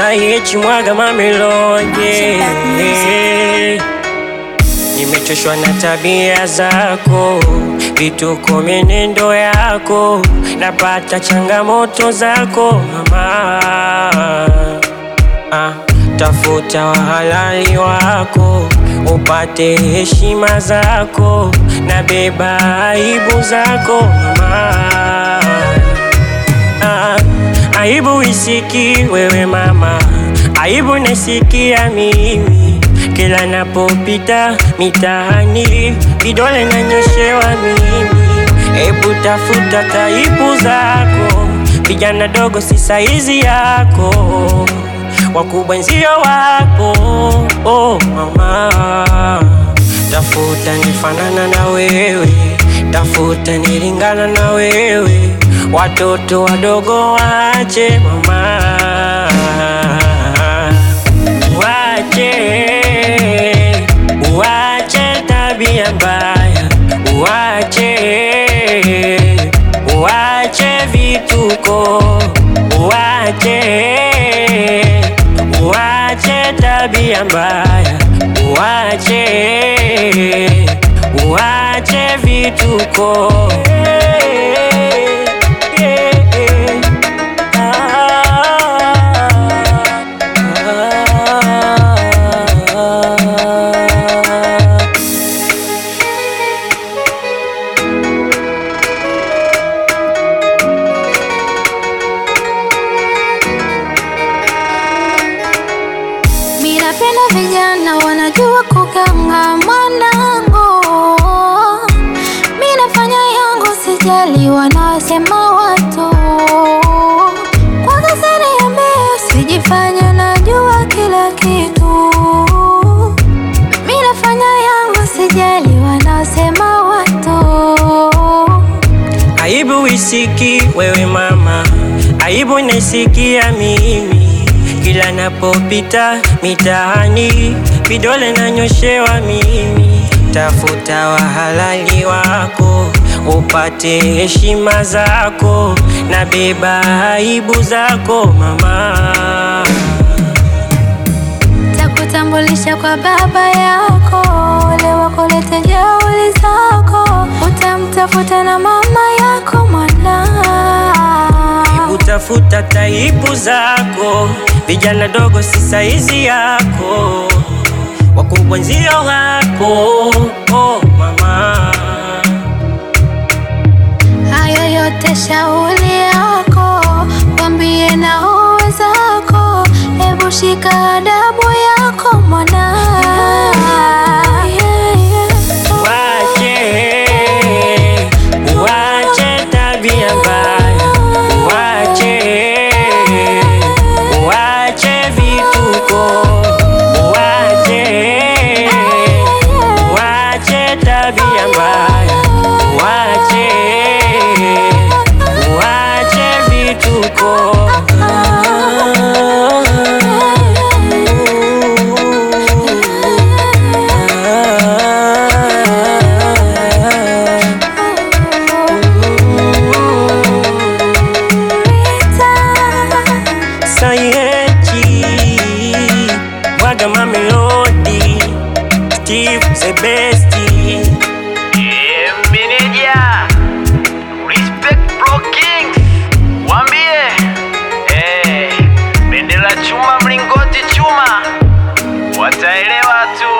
Sahichi mwaga mamelodi Nimechoshwa na tabia zako, vituko, menendo yako, napata changamoto zako mama. Ah, tafuta wahalali wako, upate heshima zako, na beba aibu zako mama. Ah, aibu isiki wewe mama, aibu nasikia mimi kila napopita mitaani, vidole nanyoshewa mimi. Hebu tafuta taibu zako, vijana dogo si saizi yako, wakubwa nzio wako. Oh mama, tafuta nifanana na wewe, tafuta nilingana na wewe, watoto wadogo wache mama Wache, wache tabia mbaya, wache, wache vituko, wache, wache tabia mbaya, wache, wache vituko. Mi napenda vijana wanajua kukanga mwanangu, mi nafanya yangu, sijali wanasema watu. Kwanza siniambie, usijifanye najua kila kitu. Mi nafanya yangu, sijali wanasema watu. Aibu isiki wewe mama, aibu naisikia mimi kila napopita mitaani, vidole nanyoshewa mimi. Tafuta wahalali wako, upate heshima zako, na beba aibu zako mama. Takutambulisha kwa baba yako, wale wakulete jeuli zako, utamtafuta na mama yako mwana. Utafuta taibu zako, vijana dogo si saizi yako, wakubwa nzio wako. Oh, mama Hayo yote shauri yako, wambie na uwezako, hebu shika adabu yako mwana. Wache, wache tabia mbaya, wache, wache vituko, wache, wache tabia mbaya, wache, wache vituko. Sayechi Mwaga mamelodi Steve the best Yeah, meneja Respect Pro Kings Wambie eh, bendera chuma mlingoti chuma Wataelewa tu